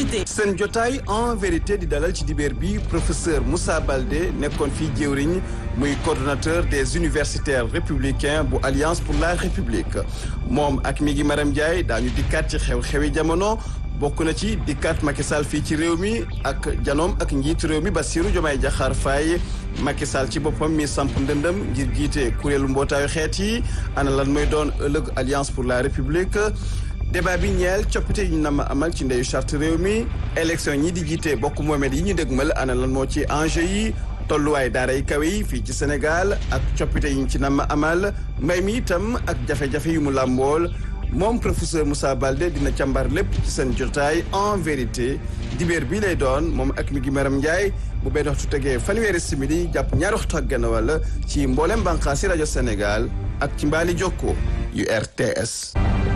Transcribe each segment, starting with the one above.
vérité. seen jotaay en vérité di dalal ci dibeer bi professeur Moussa Baldé nekkoon fii jëwriñ muy coordonnateur des universitaires républicains bu alliance pour la république moom ak mi ngi Maram Ndiaye daañu dikkaat ci xew-xewi jamono bokk na ci dikkaat Macky Sall fii ci réew mi ak janoom ak njiitu réew mi Bassirou Diomaye Diakhar Faye Macky Sall ci boppam mi samp ndëndëm ngir jiite kuréelu mbootaayu xeet yi ana lan mooy doon ëllëg alliance pour la république débat bi ñeel coppite yi ñu nam amal ci ndeyu charte réew mi élection ñi di jiite bokk moomeel yi ñu dégmal ana lan moo ci enjeu yi tolluwaay daara yi kawe yi fii ci Sénégal ak coppite yi ñu ci nam amal mbay mi itam ak jafe-jafe yu mu làmbool moom professeur Moussa Baldé dina càmbar lépp ci seen jotaay en vérité dibéer bii lay doon moom ak mi ngi Maram Ndiaye bu benn waxtu tegee fanweeri simili jàpp ñaari waxtu ak genn wàll ci mboolem bànqaasi rajo Sénégal ak ci mbaali jokko yu RTS.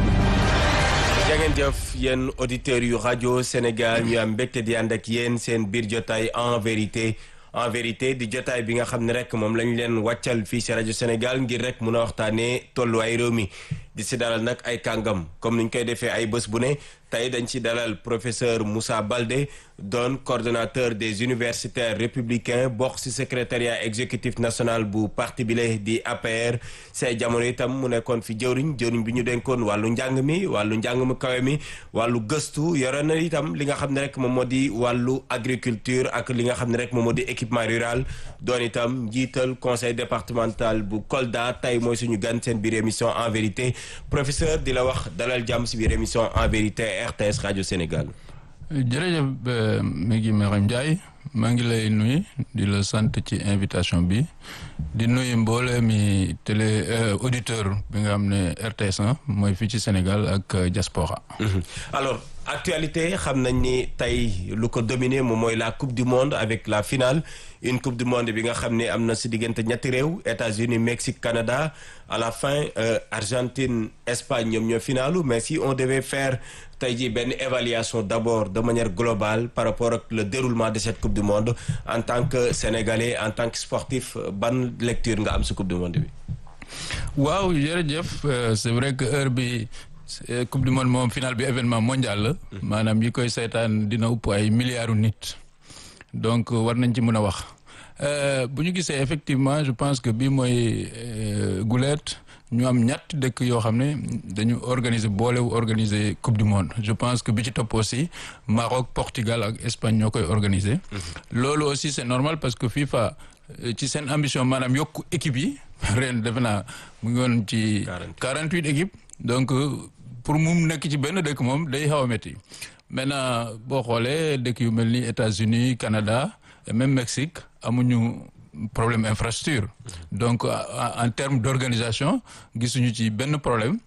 jangeen jëf yéen auditeurs yu rajo Sénégal ñu am mbégte di ànd ak yéen seen biir jotaay en vérité en vérité di jotaay bi nga xam ne rek moom lañ leen wàccal fii si rajo Sénégal ngir rek mun a waxtaanee tolluwaay réew mi di si dalal nag ay kàngam comme niñ koy defee ay bés bu ne tey dañ ci dalal professeur Moussa Baldé doon coordonnateur des universitaires républicains bokk si secrétariat exécutif national bu parti bi la di APR say jamono itam mu nekkoon fi jëwriñ jëwriñ bi ñu dénkoon wàllu njàng mi wàllu njàng mu kawe mi wàllu gëstu yore na itam li nga xam ne rek moom moo di wàllu agriculture ak li nga xam ne rek moom moo di équipement rural doon itam njiital conseil départemental bu Kolda tey mooy suñu gan seen biir émission en vérité professeur di la wax dalal jàmm si biir émission en vérité RTS rajo Sénégal. jërëjëf mi ngi Maram Ndiaye maa ngi lay nuyu di la sant ci invitation bi di nuyu mboole mi télé auditeur bi nga xam ne RTS mooy fii ci Sénégal ak diaspora alors actualité xam nañ ni tey lu ko dominé moom mooy la coupe du monde avec la finale une coupe du monde bi nga xam ne am na si diggante ñetti réew États-Unis Mexique Canada à la fin euh, Argentine Espagne ñoom ñoo finalu mais si on devait faire tey jii benn évaluation d'abord de manière globale par rapport ak le déroulement de cette coupe du monde en tant que sénégalais en tant que sportif ban lecture nga am si coupe du monde bi. waaw jërëjëf c'est vrai que heure bi coupe du monde moom final bi événement mondial la. maanaam yi koy seetaan dina upp ay milliards nit. donc war nañ ci mën a wax bu ñu gisee effectivement je pense que bii mooy guleet ñu am ñett dëkk yoo xam ne dañu organiser boolewu organiser coupe du monde je pense que bi ci topp aussi Maroc Portugal ak Espagne ñoo koy organiser. loolu aussi c'est normal parce que FIFA ci seen ambition maanaam yokku équipe yi ren defe naa mu ngi woon ci. 48 équipes donc pour mu nekk ci benn dëkk moom day xaw a métti. maintenant boo xoolee dëkk yu mel ni États-Unis Canada et même Mexique amuñu problème infrastructure donc en termes d'organisation gisuñu ci benn problème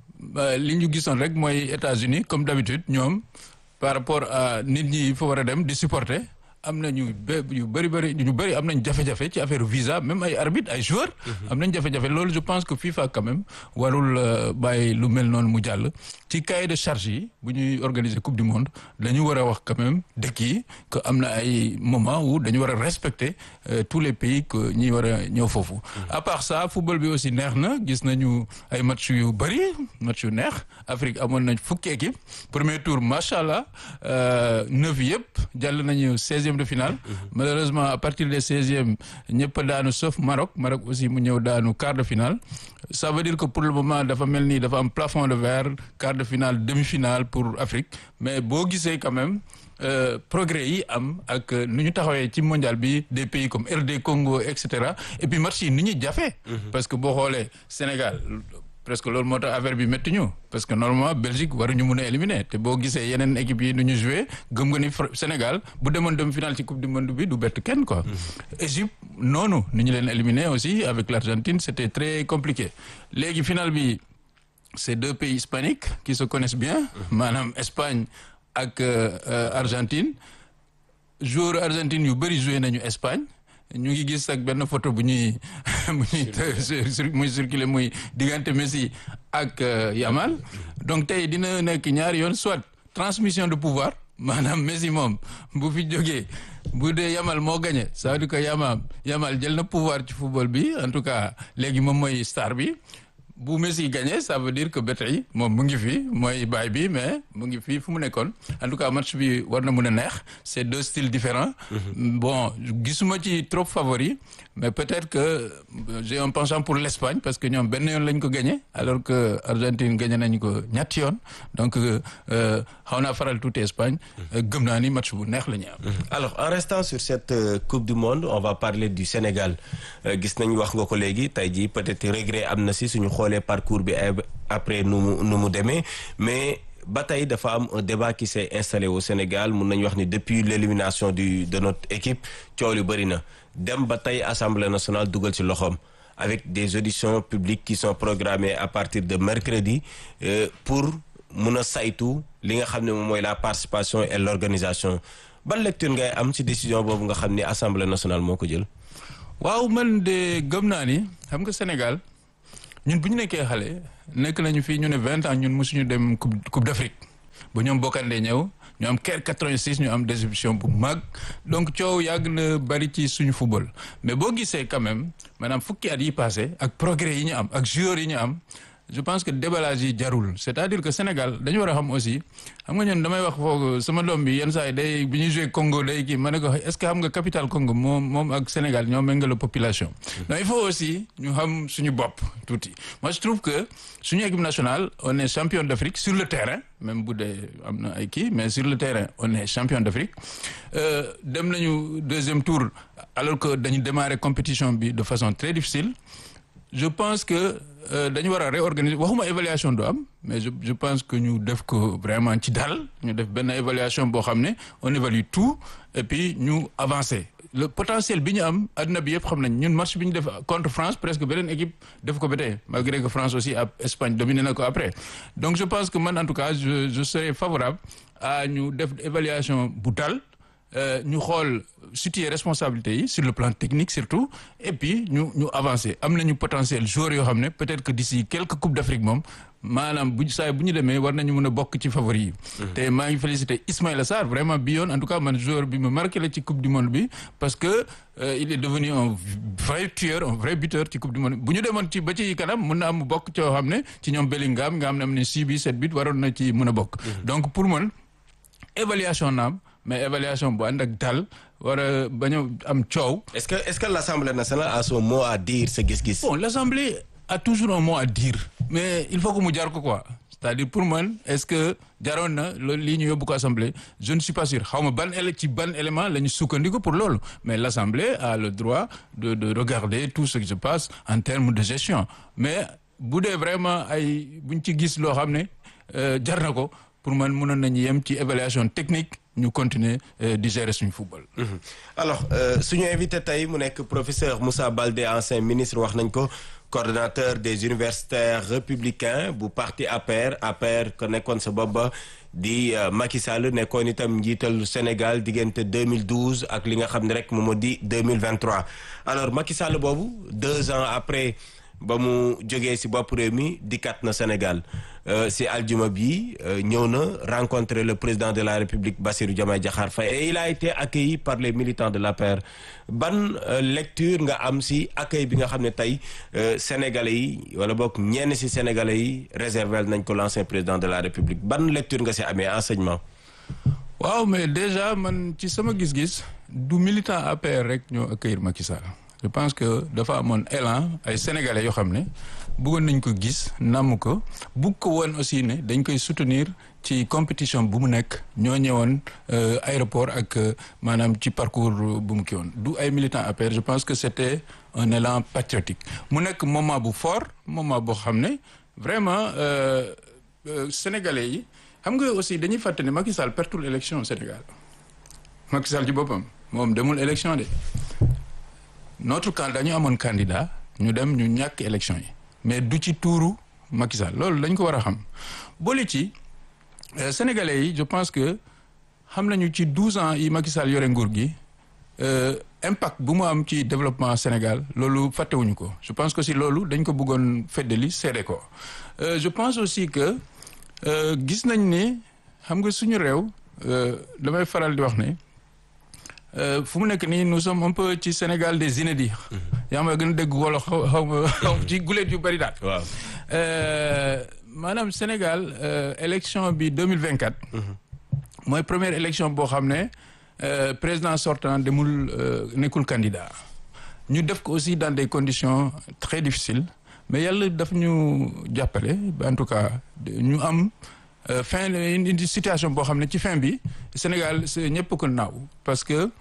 li ñu gisoon rek mooy États-Unis comme d'habitude ñoom par rapport à nit ñi fa war a dem di supporter am nañu bé yu bëri bëri ñu bëri am nañ jafe-jafe ci affaire visa même ay arbitre ay joueurs. am nañ jafe-jafe loolu je pense que FIFA quand même warul bàyyi lu mel noonu mu jàll. ci cahier de charge yi bu ñuy organiser coupe du monde dañu war a wax quand même dëkk yi que am na ay moment où dañu war a respecter tous les pays que ñi war a ñëw foofu. à part ça football bi aussi neex na gis nañu ay match yu bëri match yu neex Afrique amoon nañ fukki équipe premier tour macha allah neuf yëpp jàll nañu seizième de finale malheureusement à partir des seizièmes ñëpp daanu sauf Maroc Maroc aussi mu ñëw daanu quart de finale ça veut dire que pour le moment dafa mel ni dafa am plafond de verre quart de finale demi-finale pour Afrique mais boo gisee quand même euh, progrès yi am ak nu ñu taxawee ci mondial bi des pays comme RD Congo et cetera et puis match yi ni ñuy jafe parce que boo xoolee Sénégal presque loolu moo tax affaire bi métti ñu parce que normalement Belgique waruñu mun a éliminer te boo gisee yeneen équipe yi nu ñu joué gëm nga ni Sénégal bu demoon dem final ci coupe du monde bi du bett kenn quoi. Égypte noonu ni ñu leen éliminer aussi avec l'Argentine c'était très compliqué léegi final bi c'est deux pays hispaniques qui se connaissent bien. maanaam Espagne ak Argentine joueur Argentine yu bëri joué nañu Espagne. ñu ngi gis ak benn photo bu ñuy bu ñuy muy circuler muy diggante Messi ak Yamal donc tey dina nekk ñaari yoon soit transmission de pouvoir maanaam Messi moom bu fi jógee bu dee Yamal moo gagné ça veut dire que Yamal Yamal jël na pouvoir ci football bi en tout cas léegi moom mooy star bi bu Messi gagné ça veut dire que ba tey moom mu ngi fi mooy baay bi mais mu ngi fi fu mu nekkoon en tout cas match bi war na mun a neex c'est deux styles différents bon gisuma ci trop favori mais peut-être que j'ai un penchant pour l'Espagne parce que ñoom benn yoon lañ ko gagné alors que Argentine gagné nañu ko ñetti yoon donc xaw naa faral tuuti Espagne gëm naa ni match bu neex la ñu am. alors en restant sur cette coupe du monde on va parler du Sénégal gis nañ wax nga ko léegi tey jii peut-être regret am na si suñu xoolee parcours bi après nu mu nu mu demee mais. ba tey dafa am un débat qui s'est installé au Sénégal mun nañu wax ni depuis l'élimination du de notre équipe coow lu bëri na dem ba tey Assemblée nationale dugal ci loxoom avec des auditions publiques qui sont programmées à partir de mercredi euh, pour mun a saytu li nga xam ne moom mooy la participation et l'organisation ban lecture ngay am ci décision boobu nga xam ni Assemblée nationale moo ko jël. waaw man de gëm naa ni xam nga Sénégal ñun bu ñu nekkee xale nekk nañu fii ñu ne vingt ans ñun mosuñu dem coupe coupe d'Afrique ba ñoom bokkandee ñëw ñu am keroog 86 ñu am déception bu mag donc coow yàgg na bari ci suñu football mais boo gisee quand même maanaam fukki at yi passé ak progrès yi ñu am ak joueurs yi ñu am je pense que déballage yi jarul c'est-à-dire que Sénégal dañu war a xam aussi xam nga ñun damay wax foog sama doom bi yenn saa yi day bi ñuy joué Congo day kii ma ne ko est-ce que xam nga capitale Congo moom moom ak Sénégal ñoo méngale population. donc il faut aussi ñu xam suñu bopp tuuti moi je trouve que suñu équipe nationale on est champion d'Afrique sur le terrain même bu dee am na ay kii mais sur le terrain on est champion d'Afrique dem nañu deuxième tour alors que dañu démarrer compétition bi de façon très difficile je pense que. dañu war a réorganiser waxuma évaluation do am mais je je pense que ñu def ko vraiment ci dal ñu def benn évaluation boo xam ne on évalue tout et puis ñu avancer le potentiel bi ñu am adduna bi yëpp xam nañ ñun match bi ñu def contre France presque beneen équipe def ko ba tey malgré que France aussi ab Espagne dominé na ko après donc je pense que man en tout cas je je serais favorable à ñu def évaluation bu dal ñu xool situer responsabilité yi sur le plan technique surtout et puis ñu ñu avancer am nañu potentiel joueurs yoo xam ne peut-être que d'ici quelques coupes d'Afrique moom maanaam bu saa bu ñu demee war nañu mën a bokk ci favori yi. te maa ngi féliciter Ismaïla Sarr vraiment bi yoon en tout cas man joueur bi ma marqué la ci coupe du monde bi parce que il est devenu un vrai tueur un vrai buteur ci coupe du monde bu ñu demoon ci ba ci kanam mën na am bokk coo xam ne ci ñoom Bellingham nga xam ne am ne six bi sept but waroon na ci mën a bokk. donc pour man évaluation naam. mais évaluation bu ànd ak dal war a bañ a am coow. est-ce que est-ce que l'Assemblée nationale a son mot à dire sa gis-gis. bon l'Assemblée a toujours un mot à dire mais il faut que mu jar ko quoi c'est-à-dire pour man est-ce que jaroon na loolu lii ñu yóbbu ko assemblée je ne suis pas sûr xaw ma ban éle ci ban élément la ñu sukkandiku pour loolu mais l'Assemblée a le droit de de regarder tout ce qui se passe en termes de gestion mais bu dee vraiment ay buñ ci gis loo xam ne jar na ko pour man mënoon nañu yem ci évaluation technique. ñu continuer di gérer suñu football. alors suñu invité tey mu nekk professeur Moussa Baldé ancien ministre wax nañ ko coordonnateur des universitaires républicains bu parti APR APR ko nekkoon sa bopp ba di Macky Sall nekkoon itam njiital Sénégal diggante 2012 ak li nga xam ne rek moom moo di 2023 alors Macky Sall boobu deux ans après. ba mu jógee ci bopp réew mi dikkat na Sénégal ci aljuma bi ñëw na rencontrer le président de la République Bassirou Diomaye Diakhar Faye et il a été accueilli par les militants de l'APR ban lecture nga am ci accueil bi nga xam ne tey sénégalais yi wala boog ñenn ci sénégalais yi réservé nañ ko l'ancien président de la République ban lecture nga ci amee enseignement. waaw mais déjà man ci sama gis-gis du militant APR rek ñoo accueillir Macky Sall. je pense que dafa amoon élan ay sénégalais yoo xam ne bëggoon nañ ko gis namm ko bugg ko woon aussi ne dañ koy soutenir ci compétition bu mu nekk ñoo ñëwoon aéroport ak maanaam ci parcours bu mu kii woon du ay militants APR je pense que c'était un élan patriotique mu nekk moment bu fort moment boo xam ne vraiment sénégalais yi xam nga aussi dañuy fàtte ne Macky Sall pertul élection Sénégal Macky Sall ci boppam moom demul élection de notre camp dañu amoon candidat ñu dem ñu ñàkk élection yi mais du ci tuuru Macky Sall loolu dañ ko war a xam boole ci sénégalais yi je pense que xam nañu ci douze ans yi Macky Sall yore nguur gi impact bu mu am ci développement Sénégal loolu fàttewuñu ko je pense que si loolu dañ ko bëggoon feddali seede ko je pense aussi que gis nañ ne xam nga suñu réew damay faral di wax ne fu mu nekk nii nous sommes un peu ci Sénégal des inédits. yaa ma gën a dégg wala xaw xaw ma xaw ci guleet yu bari daal. waaw maanaam Sénégal élection bi deux mille vingt quatre. mooy première élection boo xam ne président sortant demul nekkul candidat. ñu def ko aussi dans des conditions très difficiles mais yàlla daf ñu jàppale en tout cas ñu am fin une situation boo xam ne ci fin bi Sénégal ñëpp ko naaw parce que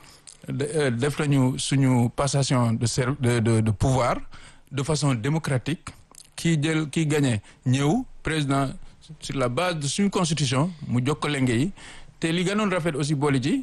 def nañu suñu passation de ser de de de pouvoir de façon démocratique kii jël kii gagné ñëw président sur la base de suñu constitution mu jokko lenge yi te li gënoon rafet aussi boole ji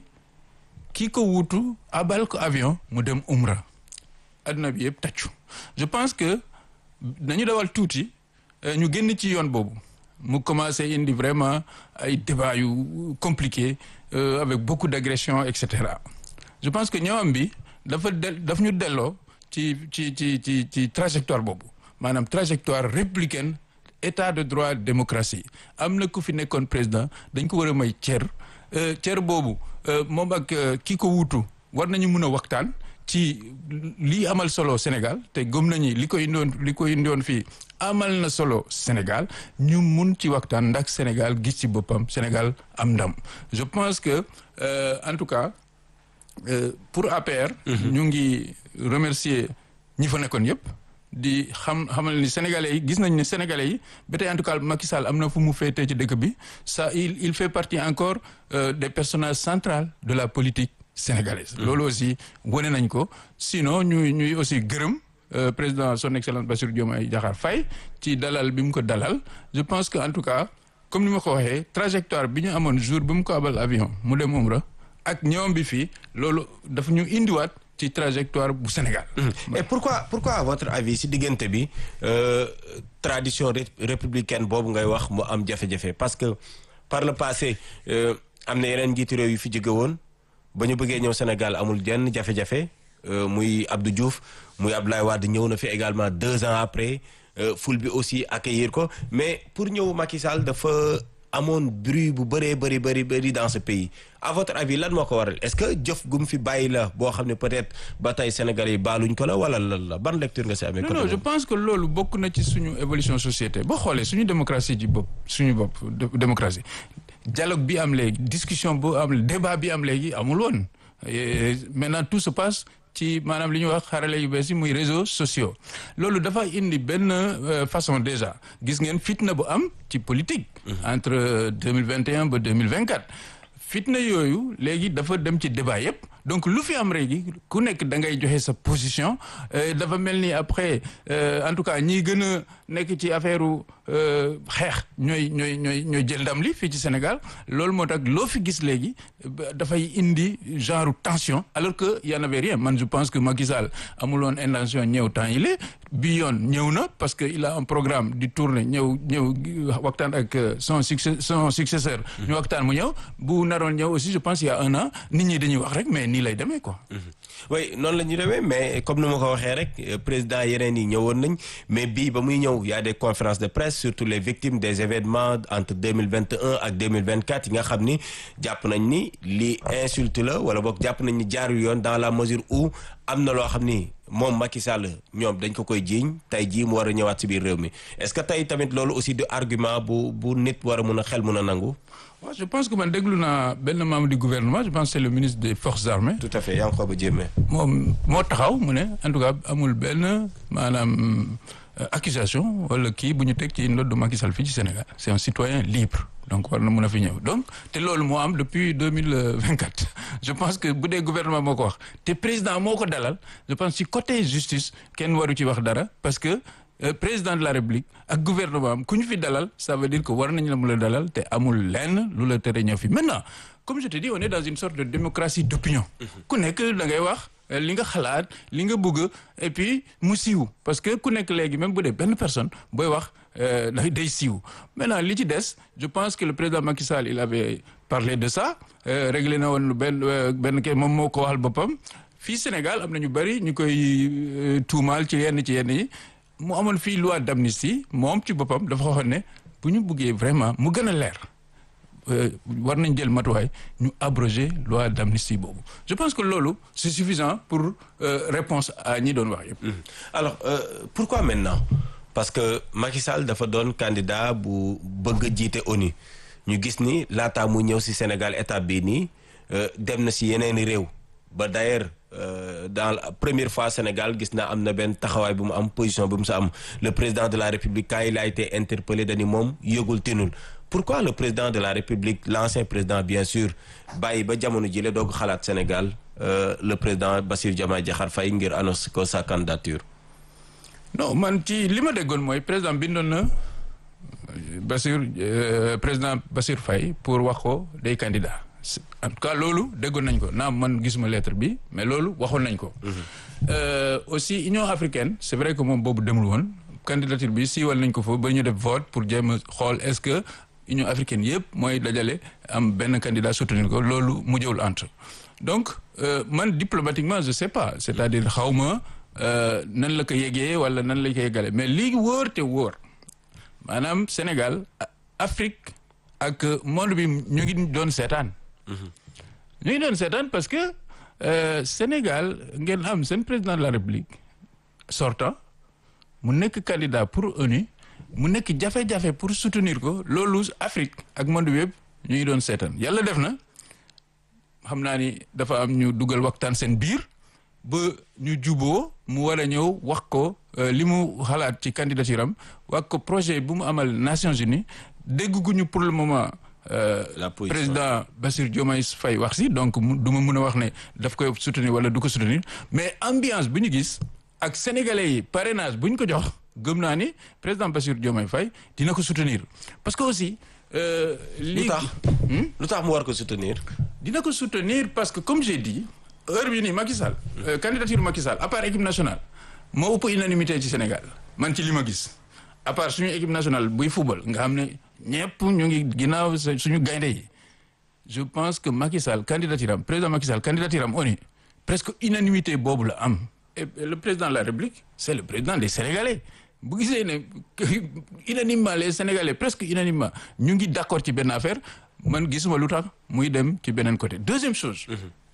kii ko wuutu abal ko avion mu dem umra adduna bi yëpp tàccu je pense que nañu dawal tuuti ñu génn ci yoon boobu mu commencé indi vraiment ay débat yu compliqué avec beaucoup d'agression et cetera je pense que ñëwam bi dafa del daf ñu delloo ci ci ci ci ci trajectoire boobu maanaam trajectoire républicaine état de droit démocratie am na ku fi nekkoon président dañ ko war a may cër cër boobu moom ak kii ko wuutu war nañu mun a waxtaan ci lii amal solo Sénégal te gëm nañu li ko indoon li ko indoon fii amal na solo Sénégal ñu mun ci waxtaan ndax Sénégal gis ci boppam Sénégal am ndam je pense que euh, en tout cas euh, pour APR. ñu ngi remercier ñi fa nekkoon yëpp. di xam xamal ni sénégalais yi gis nañ ne sénégalais yi ba tey en tout cas Macky Sall am na fu mu féetee ci dëkk bi ça il il fait partie encore euh, des personnages centrales de la politique sénégalaise. loolu aussi wane nañ ko sinon ñuy ñuy aussi gërëm euh, président son excellence Bassirou Diomaye Diakhar Faye ci dalal bi mu ko dalal je pense que en tout cas comme ni ma ko waxee trajectoire bi ñu amoon jour bi mu ko abal avion mu dem Umra ak ñoom bi fii loolu dafa ñu indiwaat. ci trajectoire bu Sénégal. et pourquoi pourquoi à votre avis si diggante bi euh, tradition républicaine boobu ngay wax mu am jafe-jafe parce que par le passé euh, am na yeneen njiitu réew yu fi jóge woon ba ñu bëggee ñëw Sénégal amul jenn jafe-jafe euh, muy Abdou Diouf muy Abdoulaye Wade ñëw na fi également deux ans après ful bi aussi accueillir ko mais pour ñëw Macky Sall dafa amoon bruit bu bëree bëri bëri bëri dans ce pays à votre avis lan moo ko waral est-ce que jëf gu mu fi bàyyi la boo xam ne peut-être ba tey Sénégalais yi baaluñ ko la wala lan la ban lecture nga si amee. non non je pense que loolu bokk na ci suñu évolution société boo xoolee suñu démocratie ji bopp suñu bopp démocratie dialogue bi am léegi discussion bu am débat bi am léegi amul woon maintenant tout se passe. ci maanaam li ñuy wax xarale yu bees yi muy réseaux sociaux loolu dafa indi benn façon déjà gis ngeen fitna bu am ci politique. entre deux mille vingt et un ba deux mille vingt quatre. fitna yooyu léegi dafa dem ci débat yépp donc lu fi am léegi ku nekk da ngay joxe sa position dafa mel ni après en tout cas ñi gën a nekk ci affaire xeex ñooy ñooy ñooy ñooy jël ndam li fii ci Sénégal loolu moo tax loo fi gis léegi dafay indi genre tension alors que y en avait rien man je pense que Macky Sall amuloon intention ñëw temps yi bi yoon ñëw na parce que il a un programme di tourner ñëw ñëw waxtaan ak son succès son successeur ñu waxtaan mu ñëw bu naroon ñëw aussi je pense il y a un an nit ñi dañuy wax rek mais nii lay demee quoi. oui noonu la ñuy demee mais comme ni ma ko waxee rek président yeneen yi ñëwoon nañ mais bii ba muy ñëw y a des conférences de presse surtout les victimes des événements entre deux mille vingt et un ak deux mille vingt quatre yi nga xam ni jàpp nañ ni lii insulte la wala boog jàpp nañ ni jaarul yoon dans la mesure où am na loo xam ni moom Macky Sall ñoom dañ ko koy jiiñ tey jii mu war a ñëwaat si biir réew mi est-ce que tey tamit loolu aussi du argument bu bu nit war a mun a xel mun a nangu. waaw je pense que man déglu naa benn membre du gouvernement je pense c'est le ministre des forces armées. tout à fait Yankhoba Diémé. moom moo taxaw mu ne en tout cas amul benn maanaam accusation wala kii bu ñu teg ci ndodd Macky Sall fii ci Sénégal c'est un citoyen libre. donc war na mën a fi ñëw donc te loolu moo am depuis deux mille vingt quatre je pense que bu dee gouvernement moo ko wax te président moo ko dalal je pense ci côté justice kenn waru ci wax dara parce que euh, président de la république ak gouvernement am ku ñu fi dalal ça veut dire que war nañ la mu la dalal te amul lenn lu la tere ñëw fi maintenant comme je te dis on est dans une sorte de démocratie d'opinion ku nekk da ngay wax li nga xalaat li nga bëgg et puis mu siiw parce que ku nekk léegi même bu dee benn personne booy wax day siiw maintenant li ci des je pense que le président Macky Sall il avait parlé de ça réglé na woon benn benn kay moom moo ko waxal boppam fii Sénégal am na ñu bari ñu koy tuumaal ci yenn ci yenn yi mu amoon fii loi d'amnistie moom ci boppam dafa waxoon ne bu ñu buggee vraiment mu gën a leer war nañ jël matuwaay ñu abroger loi d'amnistie boobu je pense que loolu c'est suffisant pour euh, réponse à ñi doon wax yëpp. alors euh, pourquoi maintenant parce que Macky Sall dafa doon candidat bu bëgg a jiite ONU ñu gis ni laataa mu ñëw si Sénégal étape bii nii dem na si yeneeni réew ba d'ailleurs dans la première fois Sénégal gis naa am na benn taxawaay bu mu am position bu mu sa am le président de la République quand il a été interpellé dañu moom yëgul tinul pourquoi le président de la République l'ancien président bien sûr bàyyi ba jamono ji la doog xalaat Sénégal le président Bassirou Diomaye Diakhar Faye ngir annonce ko sa candidature non man ci li ma déggoon mooy président bindoon na Bassirou président Bassirou Faye pour wax ko day candidat en tout cas loolu déggoon nañ ko naam man gisuma lettre bi mais loolu waxoon nañ ko aussi Union africaine c'est vrai que moom boobu demul woon candidature bi siiwal nañ ko fa ba ñu def vote pour jéem a xool est-ce que Union africaine yëpp mooy dajale am benn candidat soutenir ko loolu mujjewul entre donc man diplomatiquement je sais pas c'est-à-dire xaw ma nan la ko yégee wala nan la ko yégale mais lii wóor te wóor maanaam Sénégal Afrique ak monde bi ñu ngi doon seetaan ñu ngi doon seetaan parce que Sénégal ngeen am seen président de la République sortant mu nekk candidat pour ONU mu nekk jafe-jafe pour soutenir ko loolu Afrique ak monde bi yëpp ñu ngi doon seetaan yàlla def na xam naa ni dafa am ñu dugal waxtaan seen biir ba ñu juboo mu war a ñëw wax ko li mu xalaat ci candidature am wax ko projet bu mu amal Nations Unies dégguñu pour le moment la position président Bassirou Diomaye Faye wax si donc du ma mën a wax ne daf koy soutenir wala du ko soutenir mais ambiance bu ñu gis ak sénégalais yi parrainage bu ñu ko jox gëm naa ni président Bassirou Diomaye Faye dina ko soutenir parce que aussi. lu tax lu tax mu war ko soutenir. dina ko soutenir parce que comme j'ai dit heure bi nii Macky Sall. candidature Macky Sall à part équipe nationale moo ëpp unanimité ci Sénégal man ci li ma gis à part suñu équipe nationale buy football nga xam ne ñëpp ñu ngi ginnaaw suñu gaynde yi je pense que Macky Sall candidature am président Macky Sall candidature am ONU presque unanimité boobu la am et le président de la République c'est le président des Sénégalais bu gisee ne unanimement les Sénégalais presque unanimement ñu ngi d'accord ci benn affaire man gisuma lu tax muy dem ci beneen côté deuxième chose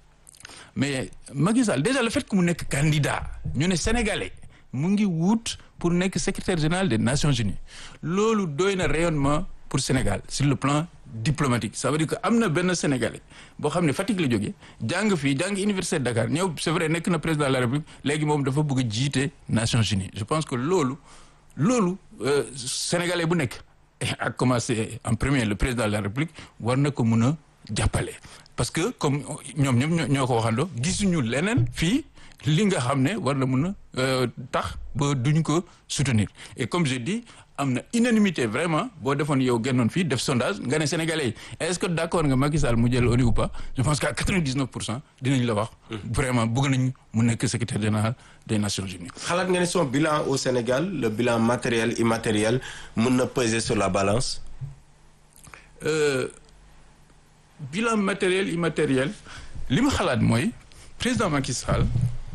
mais Macky Sall déjà le fait que mu nekk candidat ñu ne sénégalais mu ngi wut pour nekk secrétaire général des Nations Unies loolu doy na rayonnement pour Sénégal sur le plan diplomatique ça veut dire que am na benn sénégalais boo xam ne Fatick la jógee jàng fii jàng université de Dakar ñëw c'est vrai nekk na président de la République léegi moom dafa bëgg a jiite Nations Unies je pense que loolu loolu sénégalais bu nekk ak commencé en premier le président de la République war na ko mun a jàppale parce que comme ñoom ñoom ñoo ko waxandoo gisuñu leneen fii li nga xam ne war na mun a tax ba duñ ko soutenir et comme je dis am na unanimité vraiment boo defoon yow gennoon fii def sondage nga ne sénégalais yi est-ce que d'accord nga Macky Sall mu jël ONU ou pas je pense qu'à 99 pour cent dinañ la wax. vraiment bëgg nañ mu nekk secrétaire général des Nations Unies. xalaat nga ne son bilan au Sénégal le bilan matériel immatériel mën na peser sur la balance. Euh, bilan matériel immatériel li ma xalaat mooy président Macky Sall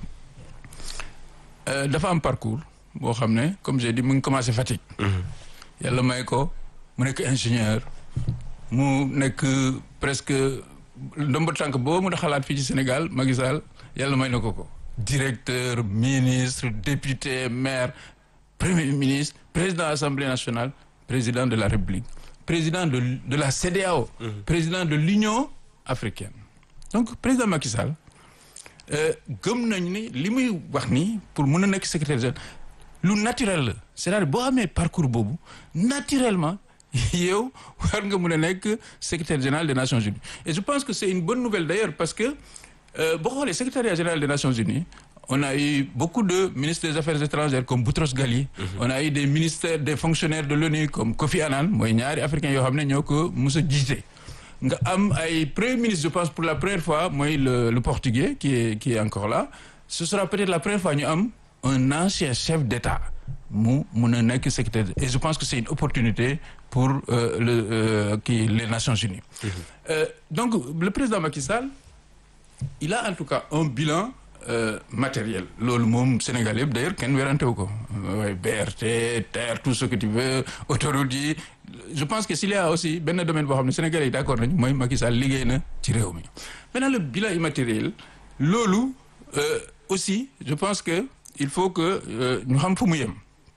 euh, dafa am parcours boo xam ne comme j'ai dit mu ngi commencé Fatick. yàlla may ko mu nekk ingénieur mu nekk presque ndomba tànk boo mën a xalaat fii ci Sénégal Macky Sall yàlla may na ko ko. directeur ministre député maire premier ministre président assemblée nationale président de la République. président de de la CEDEAO. Mmh. président de l'Union africaine. donc président Macky Sall gëm nañ ni li muy wax nii pour mën a nekk secrétaire général lu naturel la c'est-à-dire boo amee parcours boobu naturellement yow war nga mën a nekk secrétaire général des Nations Unies et je pense que c'est une bonne nouvelle d'ailleurs parce que boo xoolee secrétariat général des Nations Unies on a eu beaucoup de ministres des Affaires étrangères comme Boutros Ghali. Mm -hmm. on a eu des ministères des fonctionnaires de l'ONU comme Kofi Annan mooy ñaari africains yoo xam ne ñoo ko mos a jiite. nga am ay premier ministre je pense pour la première fois mooy le le portugais qui est qui est encore là ce sera peut-être la première fois ñu am un ancien chef d'État mu mun a nekk secrétaire et je pense que c'est une opportunité pour euh, le euh, qui les Nations Unies. Mm -hmm. euh, donc le président Macky Sall il a en tout cas un bilan. Euh, matériel loolu moom Sénégal yëpp d'ailleurs kenn werante wu ko waaye BRT terre tout ce que tu veux autoroute yi je pense que s'il y a aussi benn domaine boo xam ne Sénégalais yi d'accord nañu mooy Macky Sall liggéey na ci réew mi maintenant le bilan immatériel loolu euh, aussi je pense que il faut que ñu xam fu mu yem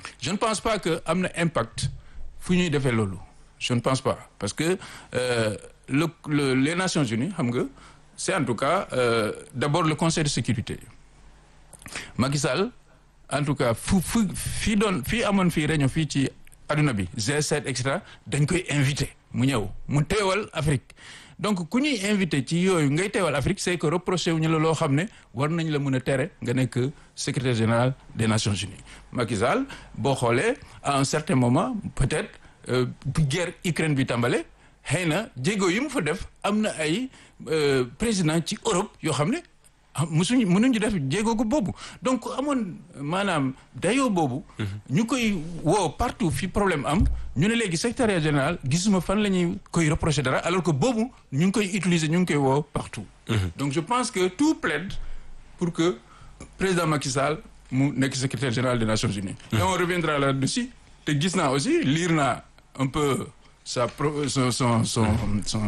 je ne pense pas que am na impact fu ñuy defee loolu je ne pense pas parce que euh, le, le les Nations Unies xam nga c'est en tout cas euh, d'abord le Conseil de sécurité Macky Sall en tout cas fu fu fii doon fii amoon fii réunion fii ci adduna bi G7 et cetera dañ koy invité mu ñëw mu teewal Afrique donc ku ñuy invité ci yooyu ngay teewal Afrique c'est que reproché wuñu la loo xam ne war nañ la mën a tere nga nekk secrétaire général des Nations Unies Macky Sall boo xoolee à un certain moment peut-être bu guerre Ukraine bi tàmbale xëy na jéego yi mu fa def am na ay président ci Europe yoo xam ne musuñu mënuñu def jéego ko boobu donc amoon maanaam dayoo boobu ñu koy woo partout fi problème am ñu ne léegi secrétaire général gisuma fan la ñuy koy reprocher dara alors que boobu ñu ngi koy utiliser ñu ngi koy woo partout donc je pense que tout plaide pour que président Macky Sall mu nekk secrétaire général des Nations Unies et on reviendra là-dessus te gis naa aussi lire naa un peu sa son son son son